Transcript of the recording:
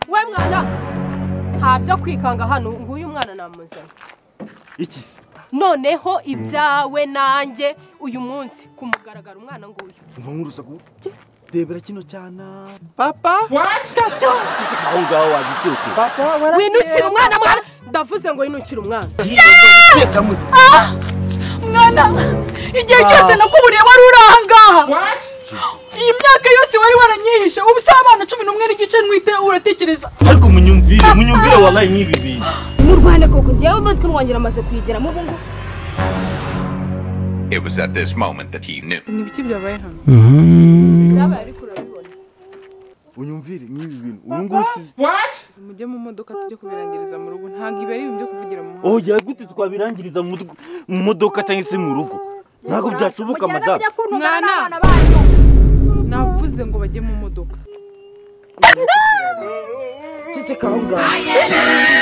we mwana nta byo kwikanga hano nguyu mwana namuzanye iki se noneho ibyawe nanjye uyu munsi kumugaragara umwana nguyu umva nk'urusaku rebera kino cyana papa aho ngaho wagikirutira winukira umwana mwana ndavuze ngo winukire umwana yekamuri mwana igihe cyose nakuburiye wari uri ahangaha iyi myaka yose wari waranyihishe ubu se abana cumi n'umwe n'igice ntwite uratekereza ariko munyumvire munyumvire wabaye nk'ibi bintu mu rwanda koko njyewe umutwe wanjye amaze kuyigeramo ubu ngubu It was at this moment that he knew. ni ibiki byabaye hano byabaye ariko urabibona unyumvire nk'ibi bintu uyu nguyu usize mujye mu modoka tujye kubirangiriza mu rugo ntabwo ibi ari ibintu byo kuvugira mu muhanda oh gute twabirangiriza mu rugo- mu modoka cyangwa se mu rugo ntabwo byashoboka madamu mujyana Mwana. n'abana banyu navuze ngo bajye mu modoka ceceka aho ngaho